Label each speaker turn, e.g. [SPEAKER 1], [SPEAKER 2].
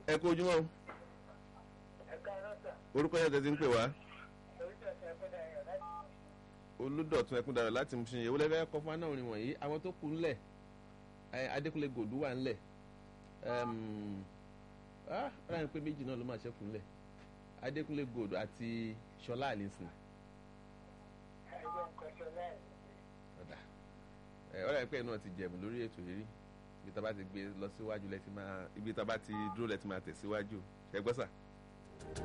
[SPEAKER 1] ẹ kú ojúmọ́ o.
[SPEAKER 2] ẹ̀ka rọ́tà
[SPEAKER 1] orúkọ yẹn tẹ̀sí ń pè wá.
[SPEAKER 2] oríṣiríṣi ẹgbẹ́ ayọ̀ láti
[SPEAKER 1] olùdọ̀tún ẹkúndàrọ̀ láti mú ṣiyẹn wọlé kọ́ fún anáwó wọ̀nyí àwọn tó kù ńlẹ̀ ẹ, adékúnlé gòdú wà ńlẹ̀ ọ̀rọ̀ pé méjì náà ló máa ṣẹ́kù ńlẹ̀ adékúnlé gòdú àti ṣọlá àlìsìn
[SPEAKER 2] ẹgbẹ́ nǹkan ṣe láì
[SPEAKER 1] ọ̀dà ọ̀rọ̀ pé náà ti jẹ̀mú lórí ètò yìí rí ibi tá a bá ti gbé lọ síwájú lẹ́tí máa ibi tá a bá ti dúró lẹ́tí máa tẹ̀síwájú ṣẹ́gbọ́sà